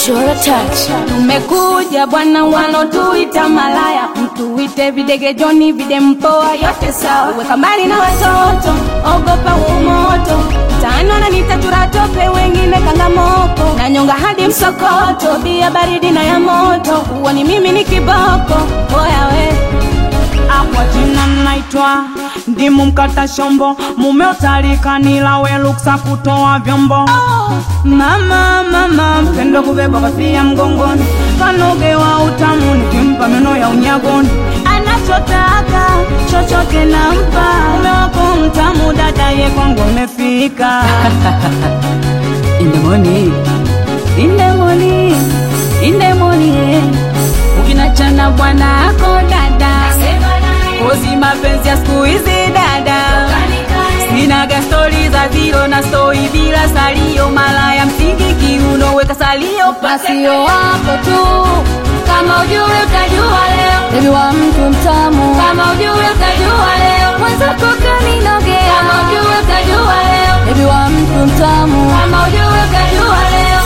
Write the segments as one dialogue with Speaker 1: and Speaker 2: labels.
Speaker 1: Chora touch.
Speaker 2: Tumekuja bwana, wanotuita malaya, mtuite videge Joni, vide mpoa, yote sawa. Weka mbali na watoto, ogopa umoto, tano na nitatura tope, wengine kangamoko, na nyonga hadi msokoto, bia baridi na ya moto, huo ni mimi ni kiboko, oya we
Speaker 3: Kwa jina naitwa ndimu mkata shombo, mume utalikanila we luksa kutoa vyombo. Mama mama mpendo kubeba kofia mgongoni, kanogewa utamu nikimpa meno ya unyagoni. Anachotaka chochote nampa, mume wako mtamu, dada ye kwangu umefika. In the morning, in the morning, in the morning, ukinachana bwana ako dada kozi mapenzi ya siku hizi dada sinaga stori za zero na stori bila salio malaya msingi kiuno weka salio
Speaker 2: Masio wako tu, kama ujue utajua leo,
Speaker 1: Baby wa mtu mtamu.
Speaker 2: kama ujue utajua leo,
Speaker 1: Mwenzako kaninogea.
Speaker 2: kama ujue utajua leo,
Speaker 1: Baby wa mtu mtamu.
Speaker 2: kama ujue utajua leo.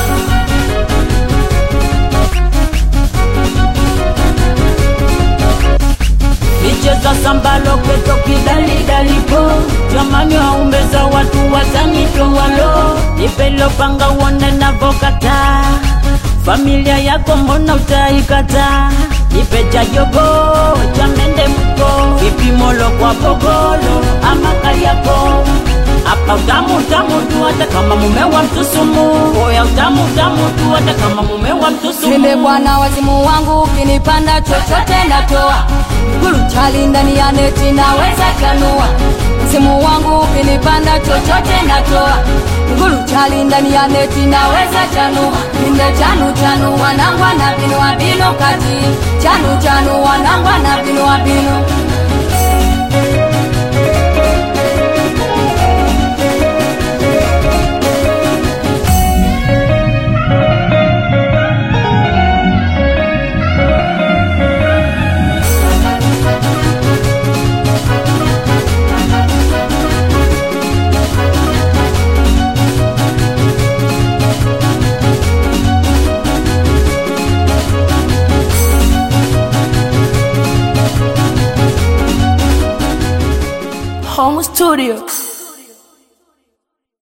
Speaker 3: micheza sambalo keto kidalidalipo jamani waumbeza watu watanitowalo nipelopanga uone navokata familia yako mbona utaikata nipeja jogo chamende mko vipimolo kwa pogolo ama kariako hapa utamu utamu tu hata kama mume wa mtusumu oya utamu utamu tu hata kama mume wa mtusumu
Speaker 1: Nile bwana wazimu wangu ukinipanda chochote natoa Guru chali ndani ya neti naweza chanua Msimu wangu ukinipanda chochote natoa Guru chali ndani ya neti naweza chanua Inde chanu chanu wanangwa na binu wa binu kati Chanu chanu wanangwa na binu wa binu
Speaker 2: Home Studio.